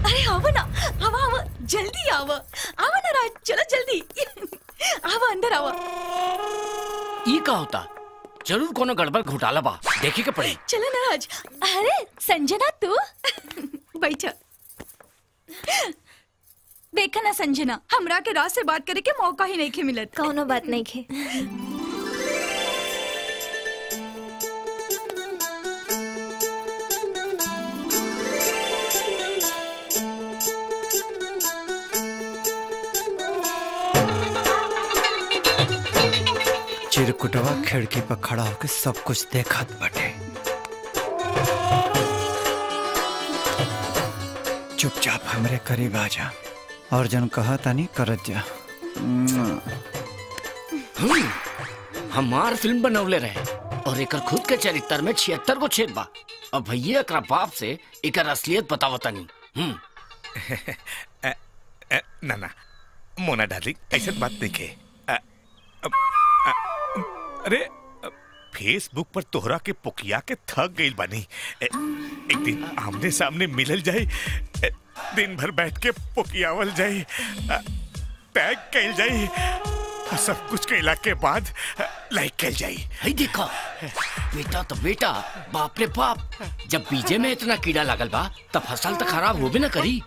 अरे आवा ना आवा आवा जल्दी आवा आवा ना राज चलो जल्दी आवा अंदर आवा ई का होता जरूर कोनो गड़बड़ घोटाला बा देखे के पड़ी चलो ना राज अरे संजना तू बैठ देखा ना संजना हमरा के राज से बात करे के मौका ही नहीं के मिलत कौनो बात नहीं खे चिरकुटवा खिड़की पर खड़ा होकर सब कुछ देखत बटे चुपचाप हमरे करीब आ जा और जन कहा तानी करत जा हम्म, हमार फिल्म बनवले रहे और एकर खुद के चरित्र में छिहत्तर को छेद बा अब भैया एकरा बाप से एकर असलियत बतावतनी हम्म अ, अ, ना ना मोना डार्लिंग ऐसा बात नहीं के अ, अ, अ, अरे अ, फेसबुक पर तोहरा के पुकिया के थक गई बानी ए, एक दिन आमने सामने मिलल जाए ए, दिन भर बैठ के पुकियावल जाए अ, टैग कैल जाए और सब कुछ कैला के बाद अ, लाइक कैल जाए हई देखो बेटा तो बेटा बाप रे बाप जब बीजे में इतना कीड़ा लागल बा तब फसल तो खराब होबे ना करी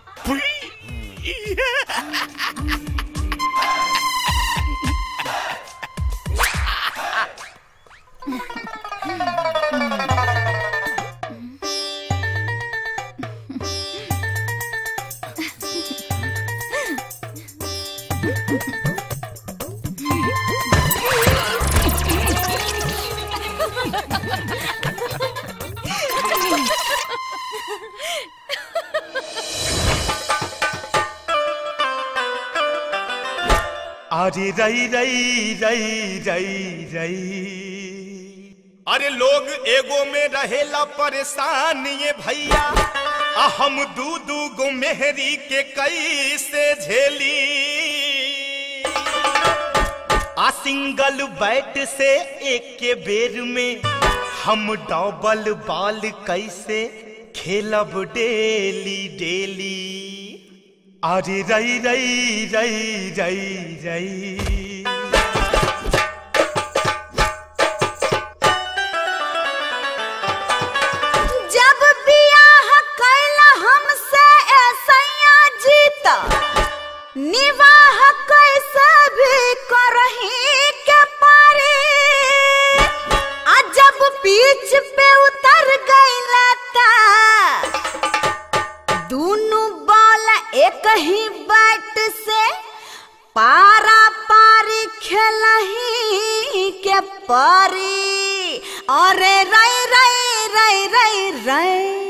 अरे रई रई रई रई रई अरे लोग एगो में रहेला परेशान ये भैया आ हम दू दू गो मेहरी के कैसे झेली आ सिंगल बैट से एक के बेर में हम डबल बॉल कैसे खेलब डेली डेली अरे रई रई रई रई रई जब बियाह कैला हमसे ऐसैया जीता निवाह कैसे भी करही के पारी आ जब बीच पे उतर गईला ता दोनों बॉल एक ही बैट से पारा पारी खेलही के परी अरे रई रई रई रई रई